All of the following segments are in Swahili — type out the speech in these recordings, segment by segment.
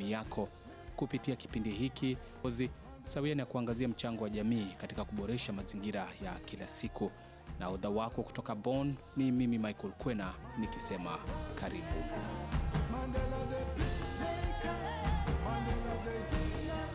jamii yako kupitia kipindi hiki ozi sawia na kuangazia mchango wa jamii katika kuboresha mazingira ya kila siku. Na udha wako kutoka Bonn ni mimi Michael Kwena nikisema karibu. Mandela the peacemaker, Mandela the healer.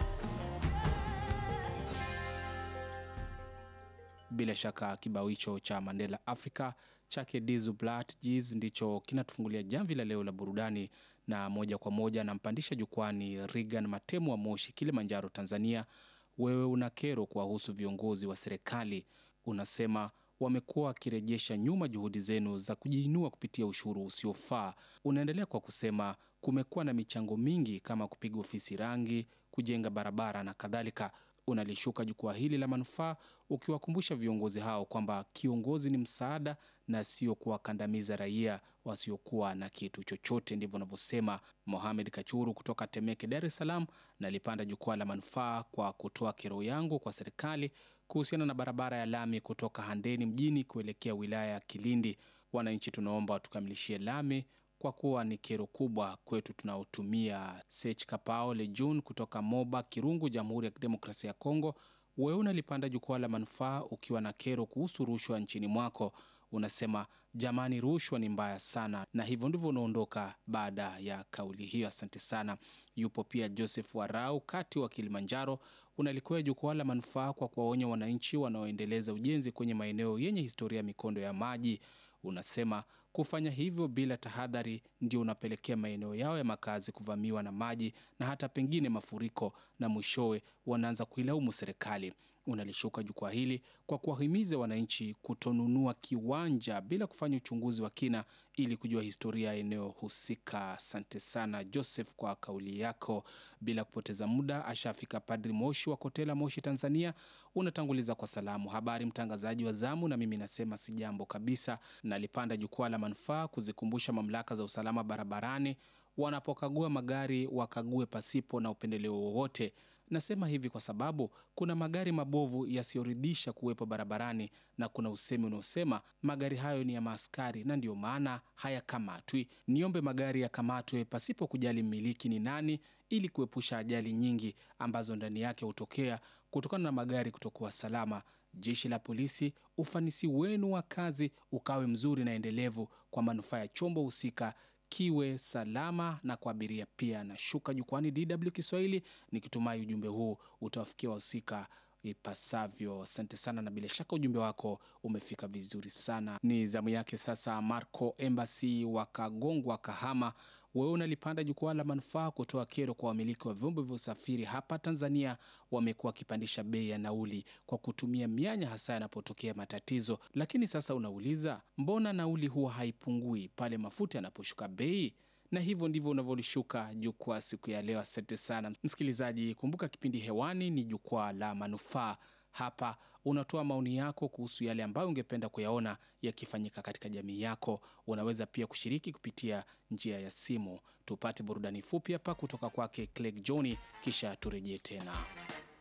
Bila shaka kibao hicho cha Mandela Africa chake Dizu Blat Jizz ndicho kinatufungulia jamvi la leo la burudani, na moja kwa moja nampandisha jukwani Regan Matemu wa Moshi, Kilimanjaro, Tanzania. Wewe una kero kuwahusu viongozi wa serikali, unasema wamekuwa wakirejesha nyuma juhudi zenu za kujiinua kupitia ushuru usiofaa. Unaendelea kwa kusema kumekuwa na michango mingi kama kupiga ofisi rangi, kujenga barabara na kadhalika. Unalishuka jukwaa hili la manufaa ukiwakumbusha viongozi hao kwamba kiongozi ni msaada na sio kuwakandamiza raia wasiokuwa na kitu chochote. Ndivyo unavyosema Mohamed Kachuru kutoka Temeke, Dar es Salaam. Nalipanda jukwaa la manufaa kwa kutoa kero yangu kwa serikali kuhusiana na barabara ya lami kutoka Handeni mjini kuelekea wilaya ya Kilindi. Wananchi tunaomba tukamilishie lami kwa kuwa ni kero kubwa kwetu tunaotumia. Sech Kapao Lejun kutoka Moba Kirungu, Jamhuri ya Kidemokrasia ya Kongo. Wewe unalipanda jukwaa la manufaa ukiwa na kero kuhusu rushwa nchini mwako. Unasema jamani, rushwa ni mbaya sana, na hivyo ndivyo unaondoka baada ya kauli hiyo. Asante sana. Yupo pia Joseph Warau kati wa Kilimanjaro. Unalikuwa jukwaa la manufaa kwa kuwaonya wananchi wanaoendeleza ujenzi kwenye maeneo yenye historia ya mikondo ya maji. Unasema kufanya hivyo bila tahadhari ndio unapelekea maeneo yao ya makazi kuvamiwa na maji na hata pengine mafuriko, na mwishowe wanaanza kuilaumu serikali. Unalishuka jukwaa hili kwa kuwahimiza wananchi kutonunua kiwanja bila kufanya uchunguzi wa kina ili kujua historia ya eneo husika. Asante sana Joseph kwa kauli yako. Bila kupoteza muda, ashafika Padri Moshi wa Kotela, Moshi, Tanzania. Unatanguliza kwa salamu, habari mtangazaji wa zamu, na mimi nasema si jambo kabisa. Nalipanda jukwaa la manufaa kuzikumbusha mamlaka za usalama barabarani wanapokagua magari wakague pasipo na upendeleo wowote. Nasema hivi kwa sababu kuna magari mabovu yasiyoridhisha kuwepo barabarani na kuna usemi unaosema magari hayo ni ya maaskari na ndiyo maana hayakamatwi. Niombe magari yakamatwe pasipo kujali mmiliki ni nani, ili kuepusha ajali nyingi ambazo ndani yake hutokea kutokana na magari kutokuwa salama. Jeshi la polisi, ufanisi wenu wa kazi ukawe mzuri na endelevu kwa manufaa ya chombo husika kiwe salama na kwa abiria pia. Na shuka jukwani DW Kiswahili nikitumai ujumbe huu utawafikia wahusika ipasavyo. Asante sana, na bila shaka ujumbe wako umefika vizuri sana. Ni zamu yake sasa Marco Embassy wa Kagongwa, Kahama. Wewe unalipanda jukwaa la manufaa kutoa kero kwa wamiliki wa vyombo vya usafiri hapa Tanzania. Wamekuwa wakipandisha bei ya nauli kwa kutumia mianya, hasa yanapotokea matatizo. Lakini sasa unauliza, mbona nauli huwa haipungui pale mafuta yanaposhuka bei? na hivyo ndivyo unavyolishuka jukwaa siku ya leo. Asante sana msikilizaji, kumbuka kipindi hewani ni jukwaa la manufaa. Hapa unatoa maoni yako kuhusu yale ambayo ungependa kuyaona yakifanyika katika jamii yako. Unaweza pia kushiriki kupitia njia ya simu. Tupate burudani fupi hapa kutoka kwake Clegg John, kisha turejee tena.